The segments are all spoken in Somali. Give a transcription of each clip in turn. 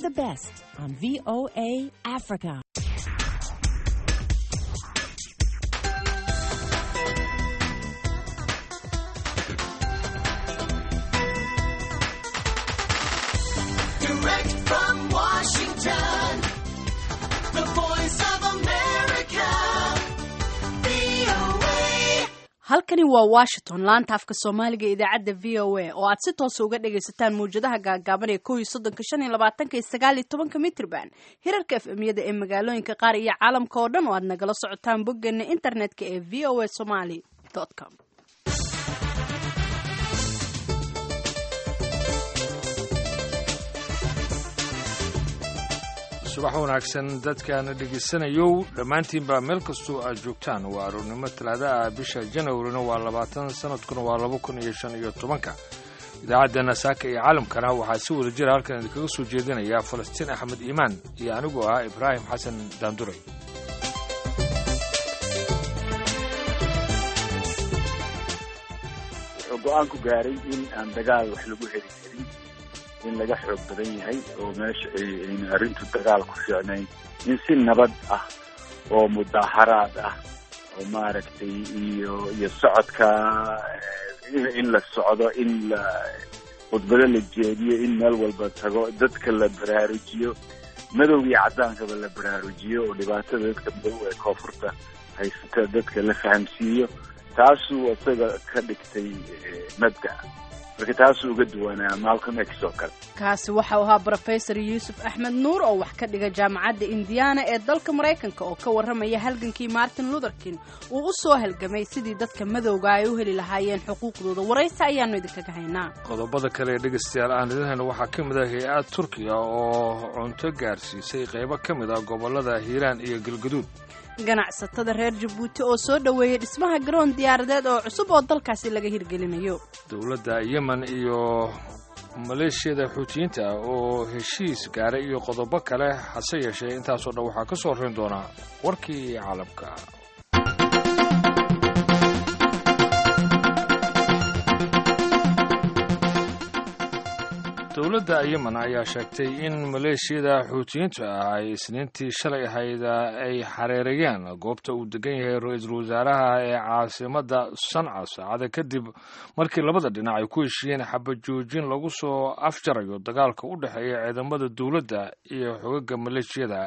the best on VOA Africa. Direct from Washington, the voice of America, VOA. halkani waa washington laanta afka soomaaliga ee idaacadda v o a oo aad si toosa uga dhagaysataan mawjadaha gaagaaban ee kow iyo soddonka shan iyo labaatanka iyo sagaal iyo tobanka mitrban hirarka f m-yada ee magaalooyinka qaar iyo caalamka oo dhan oo aad nagala socotaan boggeena internetka ee v o a somaly com subax wanaagsan dadkaana dhegaysanayow dhammaantiinbaa meel kastoo aad joogtaan waa aroornimo talaada ah bisha janwarina waa labaatan sanadkuna waa laba kun iyo shan iyo tobanka idaacaddeena saaka iyo caalamkana waxaa si wada jira halkan idinkaga soo jeedinaya falastiin axmed iimaan iyo anigoo ah ibraahim xasan daanduray wuxuu go-aan ku gaaray in aan dagaal wax lagu heli karin in laga xoog badan yahay oo meesha ay- ayna arrintu dagaal ku fiicnayn in si nabad ah oo mudaaharaad ah oo maaragtay iyo iyo socodka eh, in- in la socdo in la khudbado la jeediyo in meel walba tago dadka la baraarujiyo madow iyo caddaankaba la baraarujiyo oo dhibaatada dadka madow ee koonfurta haysata dadka la fahamsiiyo taasuu isaga ka dhigtay eh, mabda marka taasuu uga duwanaa malcolm x oo kale kaasi waxau ahaa brofesor yuusuf axmed nuur oo wax ka dhiga jaamacadda indiana ee dalka maraykanka oo ka warramaya halgankii martin luther king uu u soo halgamay sidii dadka madowga ay u heli lahaayeen xuquuqdooda waraysi ayaanu idinkaga haynaa qodobada kale ee dhegaystayaal aan idinhayna waxaa ka mid ah hay-ad turkiya oo cunto gaarsiisay qaybo ka mid ah gobollada hiiraan iyo galgaduud ganacsatada reer jabuuti oo soo dhoweeyey dhismaha garoon diyaaradeed oo cusub oo dalkaasi laga hirgelinayo dowladda yemen iyo maleeshiyada xuutiyiinta ah oo heshiis gaaray iyo qodobo kale hase yeeshee intaasoo dhan waxaa ka soo horrayn doonaa warkii caalamka dowladda yemen ayaa sheegtay in maleeshiyada xuutiyiinta ah ay isniintii shalay ahayd ay xareerayeen goobta uu degan yahay ra-iisul wasaaraha ee caasimadda sanca saacada kadib markii labada dhinac ay ku heshiiyeen xabajoojin lagu soo afjarayo dagaalka u dhexeeya ciidamada dowladda iyo xogaga maleeshiyada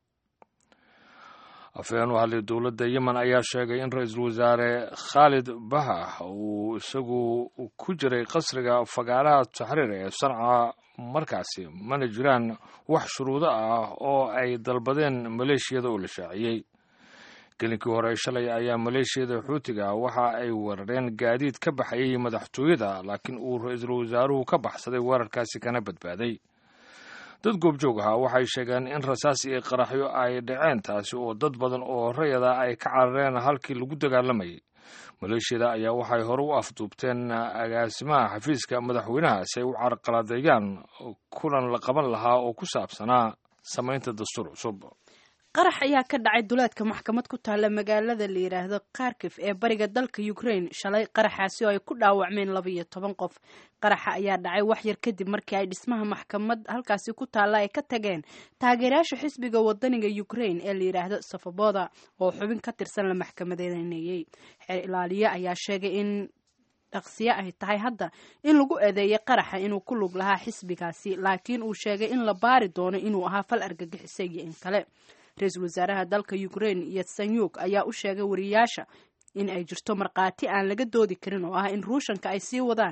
afhayeen u hadlay dowladda yemen ayaa sheegay in ra-iisul wasaare khaalid baha uu isagu ku jiray qasriga fagaaraha taxriir ee sanca markaasi mana jiraan wax shuruudo ah oo ay dalbadeen maleeshiyada oo la shaaciyey gelinkii hore shalay ayaa maleeshiyada xuutiga waxa ay weerareen gaadiid ka baxayay madaxtooyada laakiin uu ra-iisul wasaaruhu ka baxsaday weerarkaasi kana badbaaday dad goobjoog ahaa waxay sheegeen in rasaas iyo qaraxyo ay dhaceen taasi oo dad badan oo rayada ay ka carareen halkii lagu dagaalamayay maleeshiyada ayaa waxay hore u afduubteen agaasimaha xafiiska madaxweynaha si ay u carqaladeeyaan kulan la qaban lahaa oo ku saabsanaa samaynta dastuur cusub qarax ayaa ka dhacay duleedka maxkamad ku taalla magaalada la yidhaahdo kharkif ee bariga dalka ukraine shalay qaraxaasi oo ay ku dhaawacmeen laba iyo toban qof qaraxa ayaa dhacay wax yar kadib markii ay dhismaha maxkamad halkaasi ku taalla ay ka tageen taageerayaasha xisbiga wadaniga ukraine ee la yidhaahdo safaboda oo xubin ka tirsan la maxkamadeynayey xeer ilaaliye ayaa sheegay in dhaqsiye ay tahay hadda in lagu eedeeyay qaraxa inuu ku lug lahaa xisbigaasi laakiin uu sheegay in la baari doono inuu ahaa fal argagixisay iyo in kale ra-iisul wasaaraha dalka ukraine iyo sanyuuk ayaa u sheegay wariyaasha in ay jirto markhaati aan laga doodi karin oo ah in ruushanka ay sii wadaan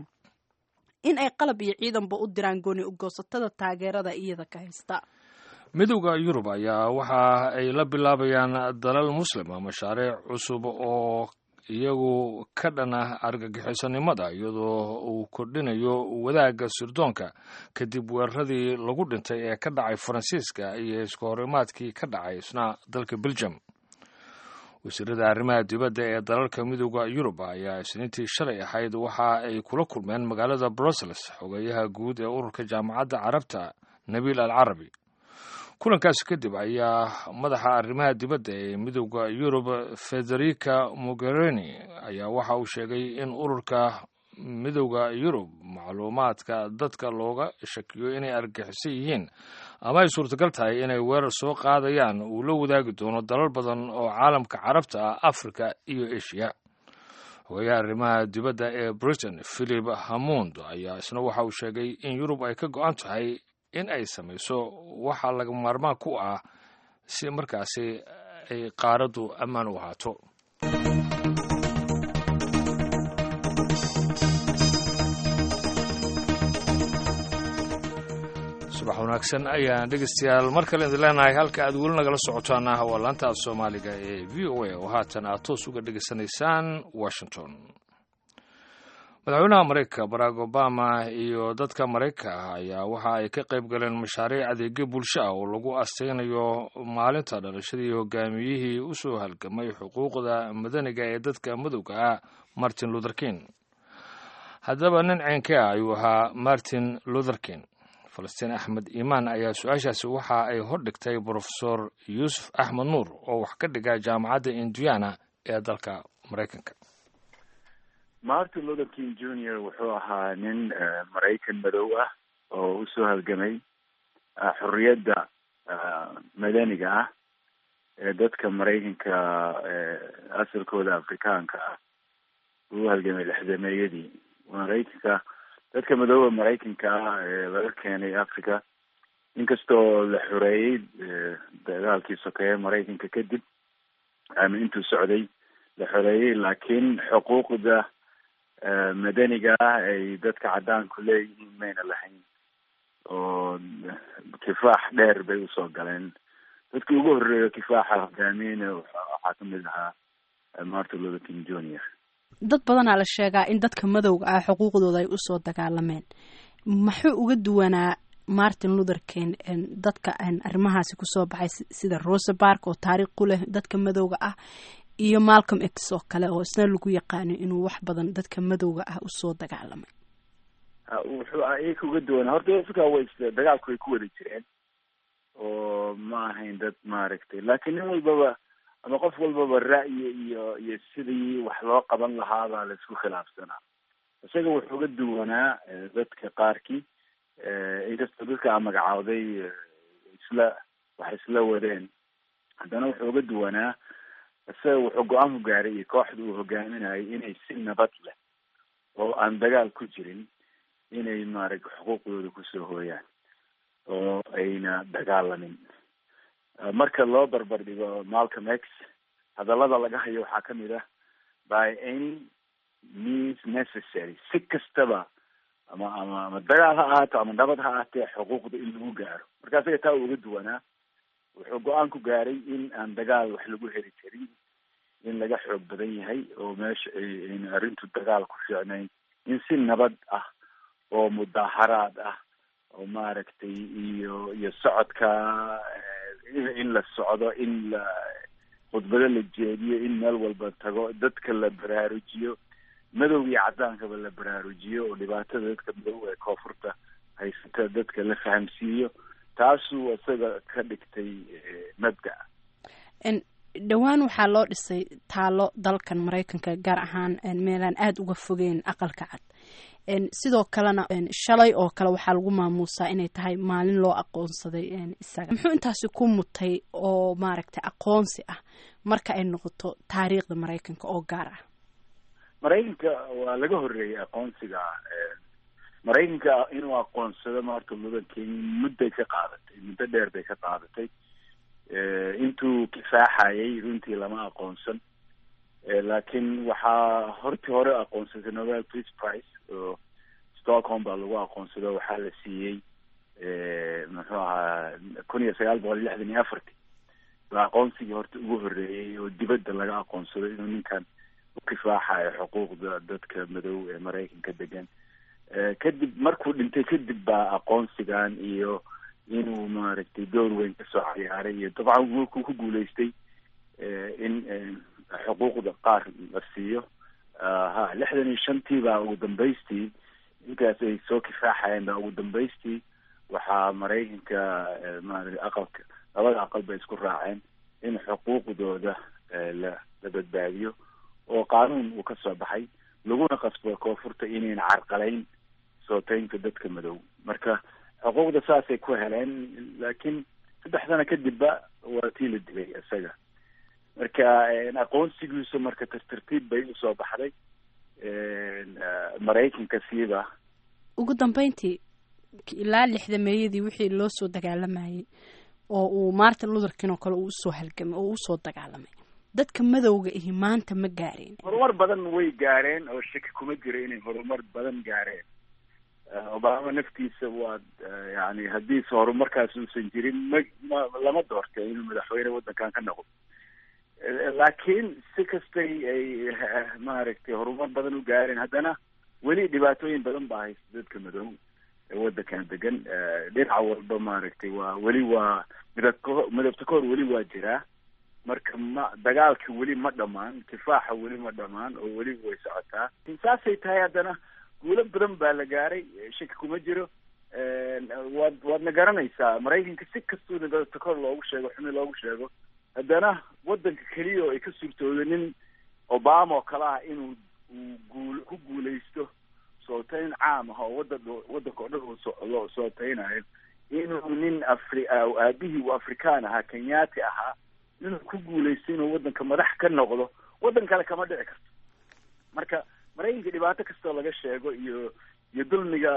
in ay qalab iyo ciidanba u diraan gooni ugoosatada taageerada iyada ka haysta midowda yurub ayaa waxa ay la bilaabayaan dalal muslima mashaariic cusub oo iyagu ka dhan ah argagixisanimada iyadoo uu kordhinayo wadaagga sirdoonka kadib weeraradii lagu dhintay ee ka dhacay faransiiska iyo iska horimaadkii ka dhacay isna dalka belgium wasiirada arrimaha dibadda ee dalalka midowda yurub ayaa isniintii shalay ahayd waxa ay kula kulmeen magaalada brussels xogeyaha guud ee ururka jaamacadda carabta nabiil al carabi kulankaasi kadib ayaa madaxa arrimaha dibadda ee midowda yurub federica mogherini ayaa waxa uu sheegay in ururka midowda yurub macluumaadka dadka looga shakiyo inay argaxiso yihiin ama ay suurtagal tahay inay weerar soo qaadayaan uu la wadaagi doono dalal badan oo caalamka carabta ah afrika iyo eshiya hogayaha arrimaha dibadda ee britain philip hamond ayaa isna waxa uu sheegay in yurub ay ka go-an tahay in ay samayso waxa laga maarmaan ku ah si markaasi ay qaaraddu ammaan u ahaato subax wanaagsan ayaan dhegeystayaal mar kale idin leenahay halka aad weli nagala socotaan ah waa laanta af soomaaliga ee v o a oo haatan aad toos uga dhegeysanaysaan washington madaxweynaha maraykanka barack obama iyo dadka maraykanka ah ayaa waxa ay ka qayb galeen mashaariic adeegyo bulsho ah oo lagu asteynayo maalinta dhalashadii hogaamiyihii u soo halgamay xuquuqda madaniga ee dadka madowga ah martin luther king haddaba nin ceenke ah ayuu ahaa martin luther king falastiin axmed iimaan ayaa su-aashaasi waxa ay hordhigtay brofesor yuusuf axmed nuur oo wax ka dhiga jaamacadda indiana ee dalka maraykanka martin luther king junior wuxuu ahaa nin maraykan madow ah oo usoo halgamay xorriyadda madaniga ah ee dadka maraykanka asalkooda afrikaanka ah uu halgamay lixdameeyadii maraykanka dadka madooba maraykanka ah ee laga keenay africa inkastoo la xoreeyey dagaalkii sokeeye maraykanka kadib ama intuu socday la xoreeyey laakiin xuquuqda madaniga ah ay dadka caddaanku leeyihiin mayna lahayn oo kifaax dheer bay usoo galeen dadkii ugu horreeya kifaaxa hogaamiyeyna waxaa kamid ahaa martin luther king junior dad badanaa la sheegaa in dadka madowga ah xuquuqdooda ay usoo dagaalameen muxuu uga duwanaa martin luther king dadka arrimahaasi kusoo baxay sida rosa bark oo taariikh ku leh dadka madowga ah iyo malcolm x oo kale oo isna lagu yaqaano inuu wax badan dadka madowga ah usoo dagaalamay wuxuu iyaka uga duwanaa horta dadka way dagaalku way ku wada jireen oo ma ahayn dad maaragtay laakiin nin walbaba ama qof walbaba ra'yi iyo iyo sidii wax loo qaban lahaabaa la isku khilaafsanaa isaga wuxuu uga duwanaa dadka qaarkii inkastoo dadka a magacaawday isla wax isla wadeen haddana wuxuu uga duwanaa isaga wuxuu go-aan ku gaaray iyo kooxda uu hogaaminayay inay si nabad leh oo aan dagaal ku jirin inay maaragta xuquuqdooda kusoo hooyaan oo ayna dagaalamin marka loo barbar dhigo malcolm x hadallada laga hayo waxaa kamid ah by any means necessary si kastaba ama ama ama dagaal ha ahaato ama nabad ha ahaatee xuquuqda in lagu gaaro marka isaga taa uga duwanaa wuxuu go-aan ku gaaray in aan dagaal wax lagu heli karin in laga xoog badan yahay oo meesha ayna arrintu dagaal ku fiicnayn in si nabad ah oo mudaaharaad ah oo maaragtay iyo iyo socodka in la socdo in la khudbado la jeediyo in meel walba tago dadka la baraarujiyo madow iyo caddaankaba la baraarujiyo oo dhibaatada dadka madow ee koonfurta haysata dadka la fahamsiiyo taasuu isaga ka dhigtay mabda dhowaan waxaa loo dhisay taalo dalkan maraykanka gaar ahaan meelaan aada uga fogeen aqalka cad sidoo kalena shalay oo kale waxaa lagu maamuusaa inay tahay maalin loo aqoonsaday isaga muxuu intaasi ku mutay oo maaragtay aqoonsi ah marka ay noqoto taariikhda maraykanka oo gaar ah maraykanka waa laga horreeyay aqoonsiga maraykanka inuu aqoonsado martin luther king mudday ka qaadatay muddo dheer bay ka qaadatay intuu kifaaxayay runtii lama aqoonsan laakiin waxaa hortii hore aqoonsatay nobel peace price oo stockholm baa lagu aqoonsado waxaa la siiyey muxuu ahaa kun iyo sagaal boqol iyo lixdan iyo afartii baa aqoonsigii horta ugu horreeyey oo dibadda laga aqoonsado inuu ninkan u kifaaxayo xuquuqda dadka madow ee maraykanka degan kadib markuu dhintay kadib baa aqoonsigan iyo inuu maaragtay door weyn kasoo ciyaaray iyo dabcan wuku ku guulaystay in xuquuqda qaar la siiyo ha lixdan iyo shantii baa ugu dambaystii intaas ay soo kifaaxayeen baa ugu dambaystii waxaa maraykanka maarata aqalka labada aqal bay isku raaceen in xuquuqdooda la la badbaadiyo oo qaanuun uu kasoo baxay laguna qasbo koonfurta inayn carqalayn sooteynta dadka madow marka xuquuqda saasay ku heleen laakiin saddex sano kadibba waa tii la dilay isaga marka aqoonsigiisu marka tartartiib bay usoo baxday maraykanka siiba ugu dambeyntii ilaa lixdameeyadii wixii loo soo dagaalamayay oo uu martin luther king oo kale uu usoo halgamay oo usoo dagaalamay dadka madowga ihi maanta ma gaareen horumar badan way gaareen oo shaki kuma jiro inay horumar badan gaareen obama naftiisa waad yani haddiise horumarkaas uusan jirin ma ma lama doortee inuu madaxweyne waddankan ka noqdo laakiin si kastay ay maaragtay horumar badan u gaareen haddana weli dhibaatooyin badan baa haysta dadka madow ee waddankan degan dhinaca walba maaragtay waa weli waa midabko midabta kahor weli waa jiraa marka ma dagaalka weli ma dhamaan kifaaxa weli ma dhamaan oo weli way socotaa saasay tahay haddana guulo badan baa la gaaray shaki kuma jiro waad waadna garanaysaa maraykanka si kastuu midabta kahor loogu sheego xumi loogu sheego haddana waddanka keliya oo ay ka suurtoodo nin obama oo kale ah inuu uu guul ku guulaysto sooteyn caam ah oo wadda waddanka oo dhan uu loo sooteynayo inuu nin afri aabihii uu afrikaan ahaa kenyaati ahaa inuu ku guulaysto inuu waddanka madax ka noqdo waddan kale kama dhici karto marka maraykanka dhibaato kastoo laga sheego iyo iyo dulmiga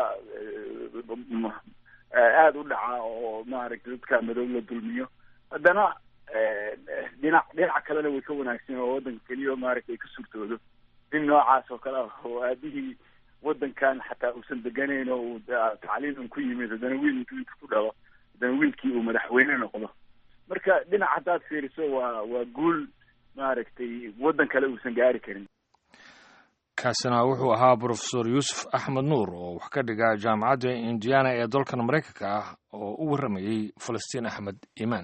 aada u dhaca oo maaragtay dadka madow la dulmiyo haddana dhinac dhinaca kalena way ka wanaagsan oo waddanka keliya maaragtay ay ka suurtoodo nin noocaas oo kale ah oo aabihii waddankan xataa uusan deganayn oo uu tacliiman ku yimid haddana wiil intuu inta ku dhalo haddana wiilkii uu madaxweyne noqdo marka dhinac haddaad fiiriso waa waa guul maaragtay waddan kale uusan gaari karin kaasina wuxuu ahaa brofesor yuusuf axmed nuur oo wax ka dhiga jaamacadda indiana ee dalkan maraykanka ah oo u warramayey falastiin axmed iimaan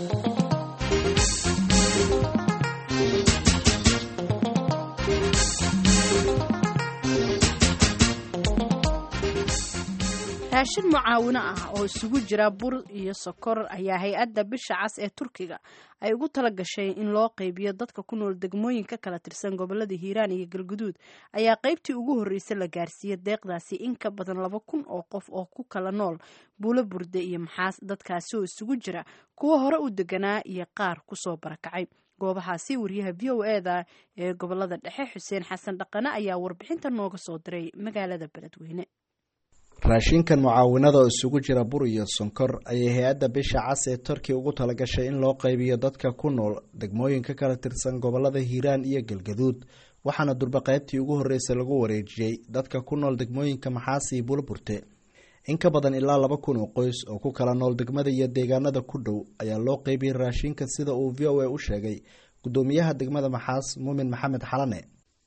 raashin mucaawino ah oo isugu jira bur iyo sokor ayaa hay-adda bisha cas ee turkiga ay ugu tala gashay in loo qaybiyo dadka ku nool degmooyinka kala tirsan gobolada hiiraan iyo galguduud ayaa qaybtii ugu horreysay la gaarsiiyey deeqdaasi in ka badan laba kun oo qof oo ku kala nool buulo burde iyo maxaas dadkaasi oo isugu jira kuwa hore u deganaa iyo qaar kusoo barakacay goobahaasi wariyaha v o e da ee gobolada dhexe xuseen xasan dhaqane ayaa warbixinta nooga soo diray magaalada beledweyne raashinkan mucaawinada oo isugu jira bur iyo sonkor ayay hay-adda bisha cas ee turkiya ugu talagashay in loo qaybiyo dadka ku nool degmooyinka kala tirsan gobolada hiiraan iyo galgaduud waxaana durba qaybtii ugu horreysay lagu wareejiyey dadka ku nool degmooyinka maxaasi iyo buulaburte in ka badan ilaa laba kun oo qoys oo ku kala nool degmada iyo deegaanada ku dhow ayaa loo qaybiyey raashinka sida uu v o a u sheegay gudoomiyaha degmada maxaas muumin maxamed xalane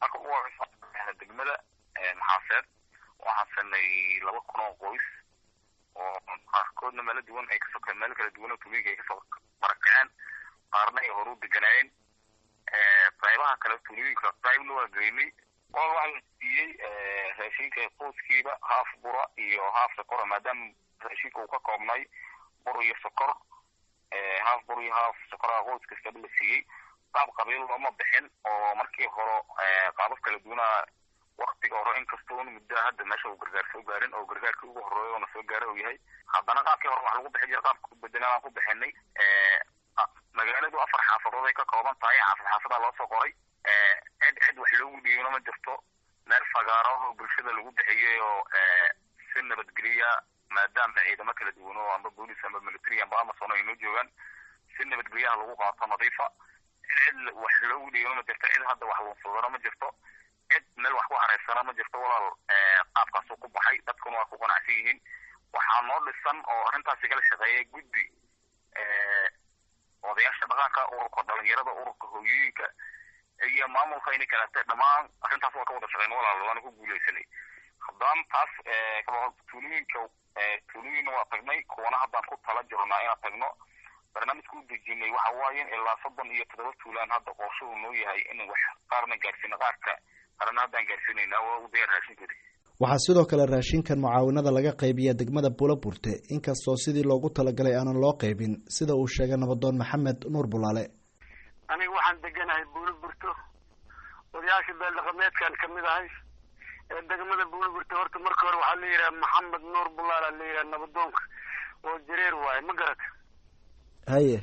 laba kun oo qoys oo qaarkoodna meelo duwan ay kasoo meel kala duwan oo tumiga ay kasoo barakaceen qaarna ay horu deganaayeen qaybaha kale tuulooyinka qaybna waa geynay oo waxaa la siiyey raashinka qoyskiiba haaf bura iyo haaf sokora maadaama raashinka uu ka koobnay bur iyo sokor haaf bur iyo haaf sokoraha qoys kastaba la siiyey qaab qabiil looma bixin oo markii hore qaabab kala duwanaa waktiga hore inkastoo un muddaa hadda meesha uu gargaar soo gaarin oo gargaarkii ugu horeeya oona soo gaara uu yahay haddana qaabkii hore wax lagu bixin jira qaabka kubedelan aan ku bixinay magaaladu afar xaafadood ay ka kooban tahay xaafad xaafadaa loo soo qoray cid cid wax loogu dhiibino ma jirto meel fagaaro oo bulshada lagu bixiyey oo si nabadgeliya maadaama ciidamo kala duwan oo amba booliis amba military amba amazon ay noo joogaan si nabadgelyaha lagu qaato nadiifa cid cid wax loogu dhiibino ma jirto cid hadda wax lunsadano ma jirto cid meel wax ku hareysana ma jirto walaal qaabkaasuu ku baxay dadkuna waa ku qanacsan yihiin waxaa noo dhisan oo arrintaasi kala shaqeeyay guddi odayaasha dhaqanka ururka dhalinyarada ururka hooyooyinka iyo maamulka ini kalete dhammaan arrintaas waa ka wada shaqeyn walaal waana ku guuleysanay haddaan taas tuulooyinka tuulooyinna waa tagnay kuwana haddaan ku tala jirnaa inaan tagno barnaamijka u dejinay waxa waaye ilaa soddon iyo toddoba tuulaan hadda qorshuhu noo yahay in wax qaarna gaarsiino qaarka qarna haddaan gaarsiinaynaa waa u diyaar raashinkoodi waxaa sidoo kale raashinkan mucaawinada laga qaybiya degmada buulaburte inkastoo sidii loogu talagalay aanan loo qaybin sida uu sheegay nabadoon maxamed nuur bulaale aniga waxaan deganahay buulaburto odayaasha beeldhaqameedkan kamid ahay ee degmada buulburta horta marka hore waxaa la yidhaha maxamed nuur bulaala la yidhaha nabadoonka oo jareer waaye ma garata haye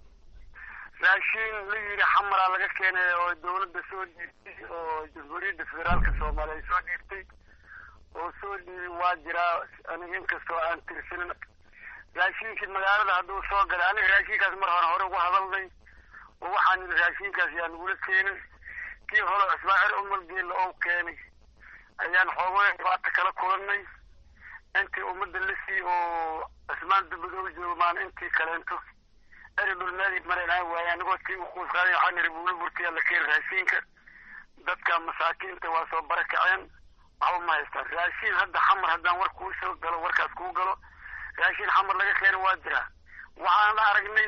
raashiin la yidhi xamaraa laga keenay oo dawladda soo dhiibtay oo jamhuuriyadda federaalka soomaaliya ay soo dhiibtay oo soo dhiibi waa jiraa aniga inkastoo aan tirsanin raashiinkii magaalada hadduu soo galay aniga raashiinkaas mar hore hore uga hadalnay oo waxaan yidhi raashiinkaas yaa nagula keenin kii hore ismaaciil umar geella oo keenay ayaan xoogooya dhibaata kala kulannay intii ummadda la sii oo cismaan dubad oo joogaan intii kaleento eri dhulmeedii maraynaa waaye anigoo tii uquus qaaday waxaan yidhi buuli burtiyaa la keeni raashiinka dadka masaakiinta waa soo barakaceen waxba ma haystaan raashiin hadda xamar haddaan war kuu soo galo warkaas kuu galo raashiin xamar laga keena waa jiraa waxaan aragnay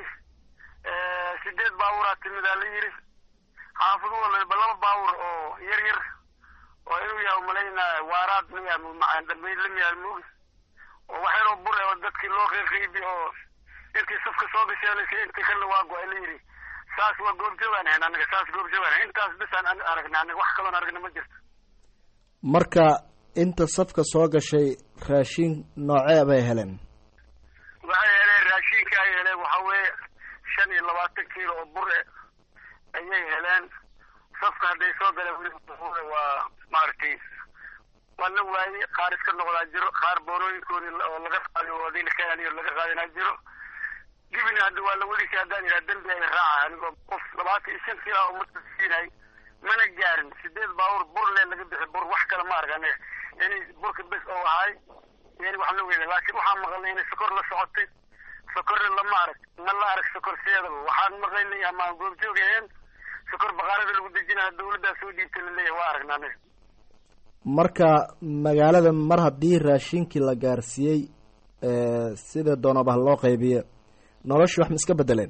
sideed baaburaa timidaa la yidhi xaafadu walba laba baabur oo yar yar oo inuu yahay umalaynaa waaraad miya dambeyd la miyaa mogi oo waxyaroo bur oo dadkii loo qeyqeybi oo intii safka soo gasheenaysa intii kalena waa go-ay la yidhi saas waa goobjoogaan ahayn anaga saas goobjoogaan intaas bisaan aragnay anaga wax kaloon aragna ma jirto marka inta safka soo gashay raashiin noocee bay heleen waxay heleen raashiinka ay heleen waxa weeye shan iyo labaatan kiilo oo bur e ayay heleen safka hadday soo galeen weli waa maaragtay waa la waayey qaar iska noqdaa jiro qaar boorooyinkoodii oo laga qaadiy oo adii lakaaliyo laga qaadinaa jiro dibina hadda waa la welisay haddaan yidhaha dembi ay raaca anigoo qof labaatan iyo shan kiilo umada siinay mana gaarin sideed baawur bur le laga bixi bur wax kale ma arag aniga yani burka bes oo ahay yani wax la weyna laakiin waxaan maqalnay inay sokor la socotay sokorna lama arag ma la arag sokor sideedaba waxaan maqlaynay ama goobjoog aheen sokor baqaarada lagu dejinaya dawladdaa soo dhiibtay laleeyahay waa aragna aniga marka magaalada mar haddii raashinkii la gaarsiiyey sida doonaba loo qaybiyo noloshii wax ma iska bedeleen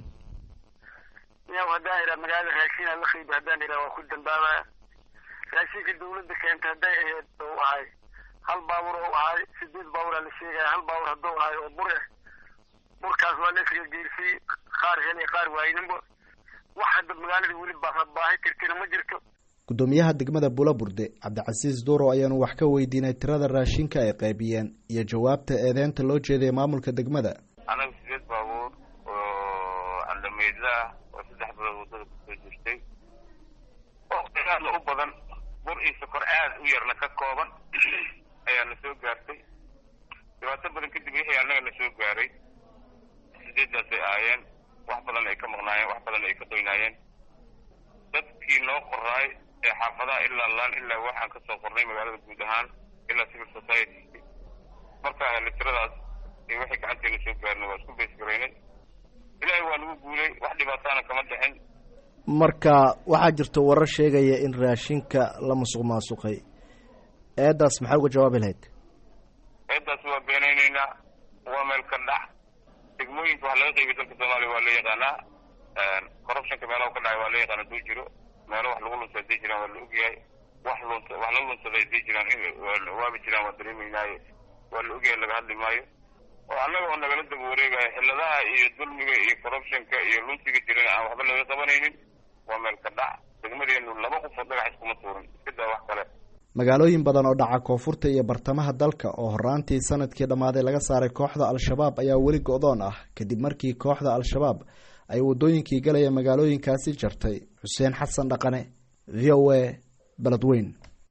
yaw haddaan idhaha magaalada raashiina la qaybi haddaan idhaha waa ku dambaabaya raashinka dawladda keentay hadday ahayd oo ahay hal baabur oo ahay sideed baaburaa la sheegaya hal baabur hadduu ahay oo bur eh burkaas waa la iskaga geersiyey qaar helay qaar waayninba wax hadda magaalada weli baahi tirtina ma jirto guddoomiyaha degmada bulaburde cabdicasiis duuro ayaanu wax ka weydiinay tirada raashinka ay qaybiyeen iyo jawaabta eedeynta loo jeeday maamulka degmada anaga sideed baabuur oo andhameydla ah oo saddex bilood waddada kusoo jirtay oo aadna u badan bur iyo sokor aad u yarna ka kooban ayaa na soo gaartay dhibaato badan kadib wixii annaga na soo gaaray sideeddaasay ahaayeen wax badan ay ka maqnaayeen wax badan ay ka qoynaayeen dadkii noo qoraay ee xaafadaha ilaa laan ilaa waxaan ka soo qornay magaalada guud ahaan ilaa civil society markaa hele tiradaas iyo wixii gacanteena soo gaarnay waa isku beesgaraynay ilaahay waa nagu guulay wax dhibaataana kama dhixin marka waxaa jirta warar sheegaya in raashinka la musuq maasuqay eedaas maxaa uga jawaabi lahayd eedaas waa beenaynaynaa waa meel ka dhac degmooyinka wax laga qeybiy dalka soomaaliya waa la yaqaanaa corruptionka meelaha ka dhacay waa la yaqaan haduu jiro meelo wax lagu lunsa haday jiraan waa la ogyahay wax lunsa wax la lunsaday haday jiraan waaba jiraan waa dareemaynaaye waa la ogyahay laga hadli maayo oo annaga oo nagala daba wareegaya xiladaha iyo dulmiga iyo corruptionka iyo lunsiga jiran aan waxba laga qabanaynin waa meel ka dhac degmadeenu laba qof oo dhagax iskuma tuurin iska daa wax kale magaalooyin badan oo dhaca koonfurta iyo bartamaha dalka oo horaantii sanadkii dhammaaday laga saaray kooxda al-shabaab ayaa weli go-doon ah kadib markii kooxda al-shabaab ay waddooyinkii galaya magaalooyinkaasi jartay xuseen xasan dhaqane v o a beledweyn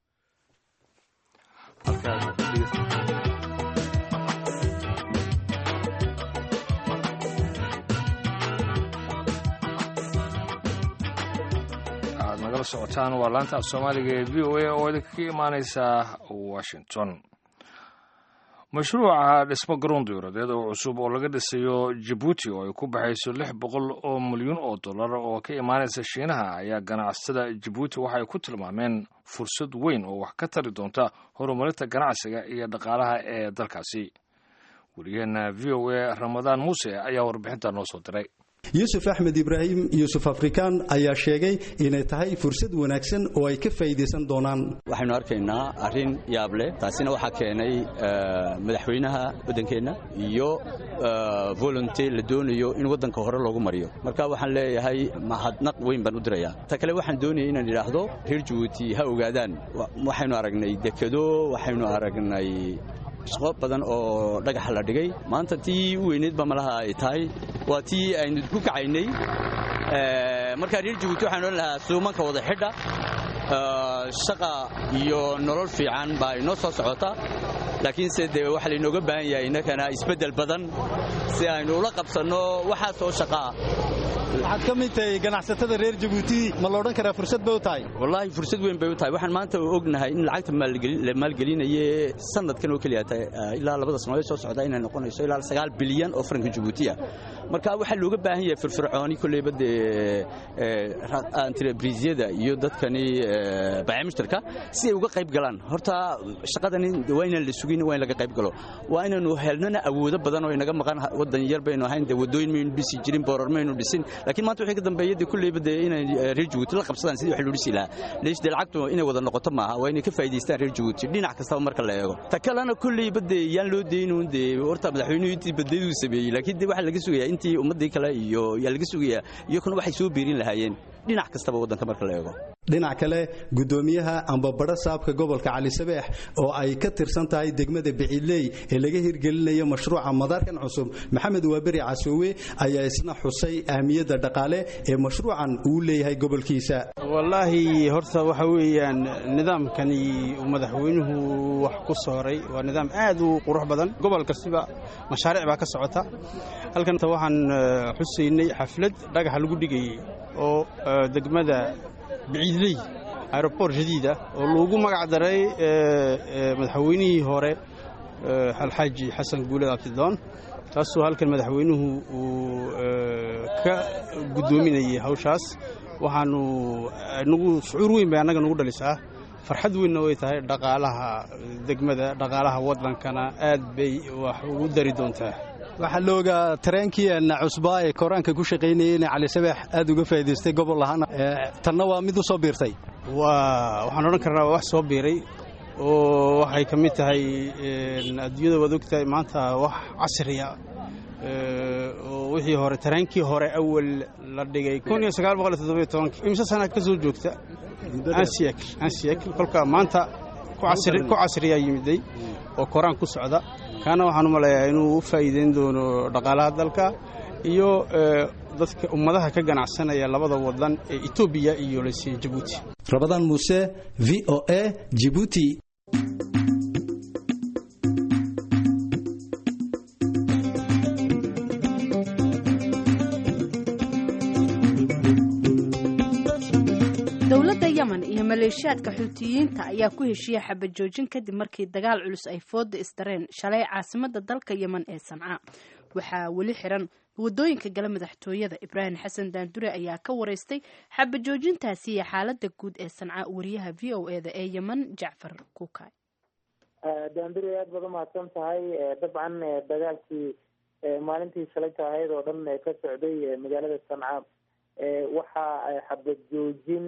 aad nagala socotaan waa laanta af soomaaliga ee v o a oo idinka imaaneysa washington mashruuca dhismo garoon diyuuradeed oo cusub oo laga dhisayo jabuuti oo ay ku baxayso lix boqol oo milyuun oo dollar oo ka imaanaysa shiinaha ayaa ganacsatada jabuuti waxay ku tilmaameen fursad weyn oo wax ka tari doonta horumarinta ganacsiga iyo dhaqaalaha ee dalkaasi weliyaheena v o a ramadaan muuse ayaa warbixinta noo soo diray yuusuf axmed ibraahim yuusuf afrikaan ayaa sheegay inay tahay fursad wanaagsan oo ay ka faa'iidaysan doonaan waxaynu arkaynaa arrin yaab leh taasina waxaa keenay madaxweynaha waddankeenna iyo volunte la doonayo in waddanka hore loogu mariyo marka waxaan leeyahay mahadnaq weyn baan u dirayaa ta kale waxaan doonayay inaan idhaahdo reer jabuuti ha ogaadaan waxaynu aragnay dekedo waxaynu aragnay shaqo badan oo dhagaxa la dhigay maanta tii u weyneyd ba malaha ay tahay waa tii aynu ku kacaynay markaa reer jabuuti waxaan odhan lahaa suumanka wada xidha shaqa iyo nolol fiican baa inoo soo socota laakiinse dee waxaa laynooga baahan yahay innakana isbeddel badan si aynu ula qabsanno waxaas oo shaqaa waxaad ka mid tahay ganacsatada reer jabuuti ma la odhan karaa fursad bay u tahay wallaahi fursad weyn bay u tahay waxaan maanta ognahay in lacagta la maalgelinaye sanadkan oo keliya ilaa labada sanadood soo socda inay noqonayso ilaa sagaal bilyan oo faranka jabuuti ah marka waxaa looga baahan yahay firfircooni kolleyba dee entrebrisyada iyo dadkani bayamushtarka si ay uga qayb galaan horta shaqadani waa inaan la sugin waa in laga qayb galo waa inaanu helnana awoodo badan oo inaga maqan waddan yar baynu ahayn dee waddooyin maynu dhisi jirin boorar maynu dhisin laakiin maanta wixii ka dambeeya dee kulleyba dee inay reer jabuuti la qabsadaan sidii wax loo dhisi lahaa leesh dee lacagtu inay wada noqoto maaha waa inay ka faa'iidaystaan reer jabuuti dhinac kastaba marka la eego ta kalena kulleyba dee yaan loo deynuun dee horta madaxweynuhu intii badaydu sameeyey laakiin dee waxaa laga sugayaa intii ummaddii kale iyo yaa laga sugayaa iyakuna waxay soo biirin lahaayeen dhinac kastaba waddanka marka la eego dhinac kale gudoomiyaha ambabadho saabka gobolka cali sabeex oo ay ka tirsan tahay degmada biciidley ee laga hirgelinayo mashruuca madaarkan cusub maxamed waaberi casoowe ayaa isna xusay ahmiyadda dhaqaale ee mashruucan uu leeyahay gobolkiisa wallaahi horta waxa weeyaan nidaamkani uu madaxweynuhu wax ku sooray waa nidaam aad u qurux badan gobol kastiba mashaariic baa ka socota halkan waxaan xusaynay xaflad dhagaxa lagu dhigayey oo degmada biciidley aeroport jadiid ah oo loogu magac daray madaxweynihii hore alxaaji xasan guuled abtidoon taasoo halkan madaxweynuhu uu ka guddoominayay hawshaas waxaanu nagu shucuur weyn bay annaga nagu dhalisaa farxad weynna way tahay dhaqaalaha degmada dhaqaalaha waddankana aad bay wax ugu dari doontaa waxaa la ogaa tareenkii cusbaa ee koraanka ku shaqaynayay inay cali sabeex aad uga faa'idaystay gobol ahaana tanna waa mid u soo biirtay waa waxaan odhan karnaa waa wax soo biiray oo waxay ka mid tahay adduunyada waad ogtahay maanta wax casriya oo wixii hore tareenkii hore awal la dhigay imse sana ka soo joogta ansiyakl kolka maanta ku casriyaa yimiday oo koraan ku socda kaana waxaan u maleeyaa inuu u faa'iideyn doono dhaqaalaha dalka iyo dadka ummadaha ka ganacsanaya labada wadan ee etoobiya iyo lase jabuuti rabadaan muuse v o a jibuuti dowladda yemen iyo maleeshiyaadka xuutiyiinta ayaa ku heshiiyey xabad joojin kadib markii dagaal culus ay fooda isdareen shalay caasimada dalka yemen ee sanca waxaa weli xiran wadooyinka gala madaxtooyada ibraahim xasan daandure ayaa ka wareystay xabad joojintaasi iyo xaalada guud ee sanca wariyaha v o eda ee yemen jacfar kuukay daandure aad baad umahadsan tahay dabcan dagaalkii maalintii shalayta ahayd oo dhan ka socday magaalada sanca waxaa xabad joojin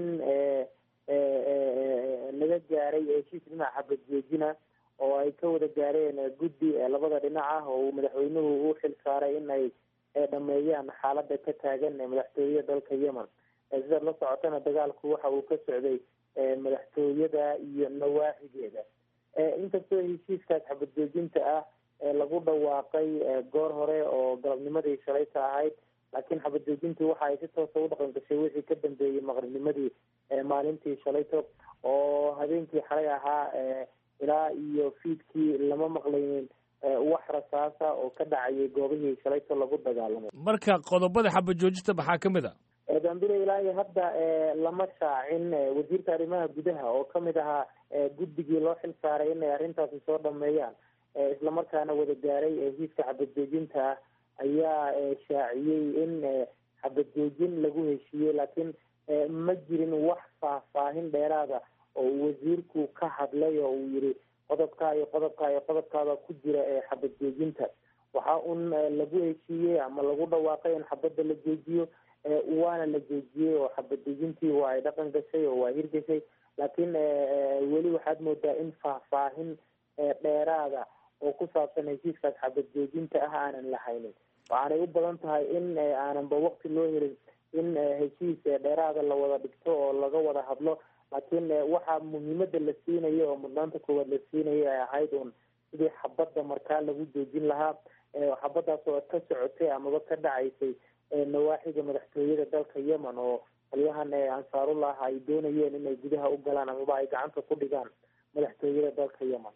laga gaaray heshiis dhinaca xabad joojina oo ay ka wada gaareen guddi labada dhinac ah oo uu madaxweynuhu u xil saaray in ay dhameeyaan xaalada ka taagan madaxtooyada dalka yemen sidaad la socotana dagaalku waxa uu ka socday madaxtooyada iyo nawaaxigeeda inkastoo heshiiskaas xabad joojinta ah lagu dhawaaqay goor hore oo galabnimadii shalayta ahayd laakiin xabad joojintii waxa ay si toosa u dhaqan gashay wixii ka dambeeyey maqribnimadii maalintii shalayto oo habeenkii xalay ahaa ilaa iyo fiidkii lama maqlaynin wax rasaasa oo ka dhacayay goobihii shalayto lagu dagaalamay marka qodobada xabad joojinta maxaa ka mid a dambile ilaa iyo hadda lama shaacin wasiirka arrimaha gudaha oo kamid ahaa guddigii loo xil saaray inay arrintaasi soo dhameeyaan islamarkaana wada gaaray heshiiska xabad joojinta ah ayaa shaaciyey in xabad joojin lagu heshiiyey laakiin ma jirin wax faahfaahin dheeraada oo uu wasiirku ka hadlay oo uu yihi qodobkaa iyo qodobkaa iyo qodobkaaba ku jira xabad joojinta waxaa un lagu heshiiyey ama lagu dhawaaqay in xabadda la joojiyo waana la joojiyey oo xabad dejintii waa ay dhaqan gashay oo waa hirgashay laakiin weli waxaad moodaa in faahfaahin dheeraada oo ku saabsan heshiiskaas xabad joojinta ah aanan lahaynin waxaanay u badan tahay in aananba waqti loo helin in heshiis dheeraada la wada dhigto oo laga wada hadlo laakiin waxaa muhiimada la siinayo oo mudnaanta koowaad la siinayo ay ahayd un sidii xabadda markaa lagu joojin lahaa xabadaas oo ka socotay amaba ka dhacaysay nawaaxiga madaxtooyada dalka yemen oo qolyahan ansaarullah ay doonayeen inay gudaha u galaan amaba ay gacanta ku dhigaan madaxtooyada dalka yemen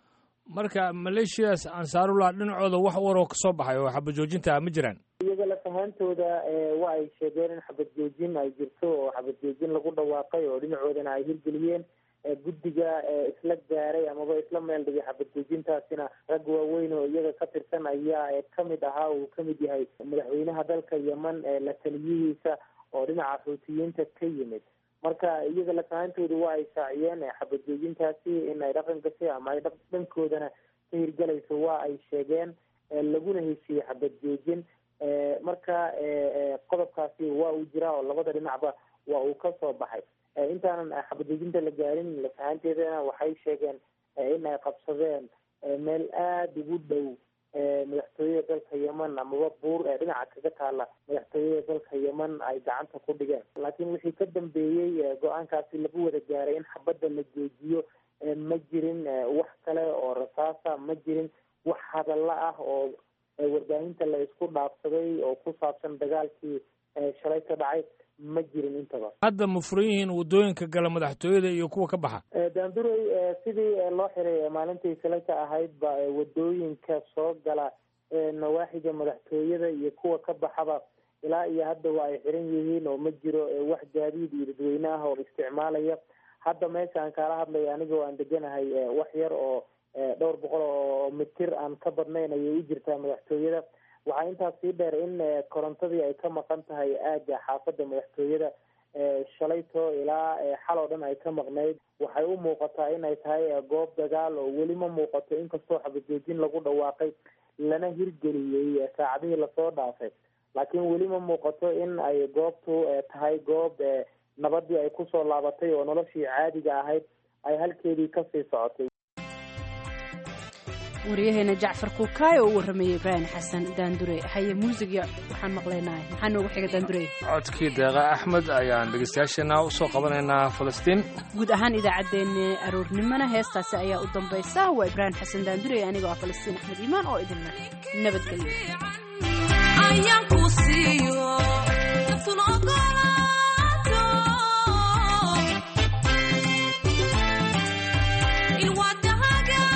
marka maleeshiyadaas ansaarullah dhinacooda wax waroo ka soo baxay oo xabad joojinta ma jiraan iyaga lafahaantooda wa ay sheegeen in xabad joojin ay jirto oo xabad joojin lagu dhawaaqay oo dhinacoodana ay hirgeliyeen guddiga isla gaaray amaba isla meel dhigay xabad joojintaasina rag waaweyn oo iyaga ka tirsan ayaa kamid ahaa uu kamid yahay madaxweynaha dalka yemen la taliyihiisa oo dhinaca xuutiyiinta ka yimid marka iyaga lafahaantooda waa ay saaciyeen xabad joojintaasi in ay dhaqan gashay ama ay dhankoodana ka hirgalayso waa ay sheegeen laguna heshiiyey xabad joojin marka qodobkaasi waa uu jiraa oo labada dhinacba waa uu ka soo baxay intaanan xabadejinta la gaarin lafahaanteedana waxay sheegeen in ay qabsadeen meel aada ugu dhow madaxtooyada dalka yemen amaba buur ee dhinaca kaga taala madaxtooyada dalka yemen ay gacanta ku dhigeen laakiin wixii ka dambeeyey go-aankaasi lagu wada gaaray in xabadda la joojiyo ma jirin wax kale oo rasaasa ma jirin wax hadalla ah oo warbaahinta la isku dhaafsaday oo ku saabsan dagaalkii shalay ka dhacay ma jirin intaba hadda ma furan yihiin waddooyinka gala madaxtooyada iyo kuwa ka baxa daanduray sidii loo xiray maalintii shalay ka ahayd ba wadooyinka soo gala nawaaxiga madaxtooyada iyo kuwa ka baxaba ilaa iyo hadda waa ay xiran yihiin oo ma jiro wax gaadiid iyo dadweyne ah oo isticmaalaya hadda meesha aan kaala hadlay anigoo aan deganahay wax yar oo dhowr boqol oo mitir aan ka badnayn ayay u jirtaa madaxtooyada waxaa intaas sii dheer in korontadii ay ka maqan tahay aagga xaafadda madaxtooyada shalayto ilaa xal oo dhan ay ka maqnayd waxay u muuqataa in ay tahay goob dagaal oo weli ma muuqato inkastoo xabajoojin lagu dhawaaqay lana hirgeliyey saacadihii lasoo dhaafay laakiin weli ma muuqato in ay goobtu tahay goob nabadii ay kusoo laabatay oo noloshii caadiga ahayd ay halkeedii kasii socotay waryaheena jacfar kuukaay oo u warramayay ibraahim xasan daandure haye muusiga waxaan maqlaynaa maxaa noogu xiga daandure codkii deeqa axmed ayaan dhegeystayaasheena usoo qabanaynaa falastiin guud ahaan idaacaddeenna aroornimona heestaasi ayaa u dambaysa waa ibraahim xasan daandure anigoo ah falastiin axmed iimaan oo idinla nabadgelyo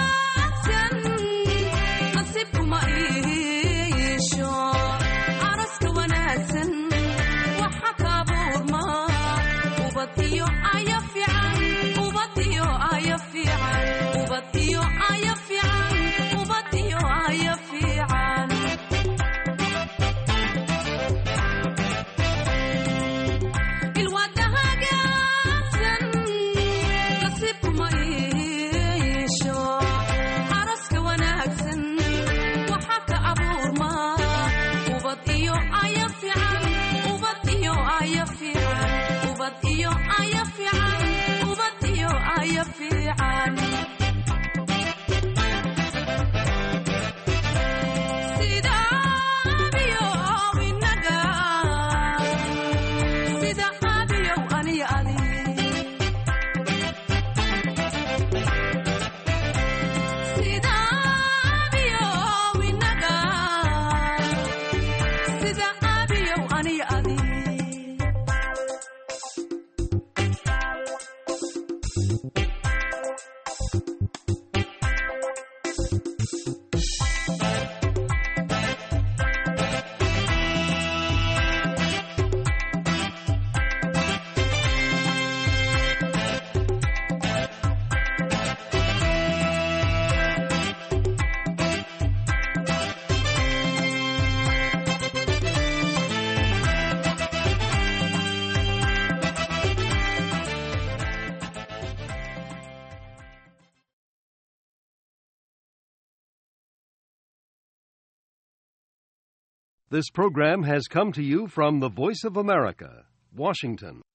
This program has come to you from the Voice of America, Washington.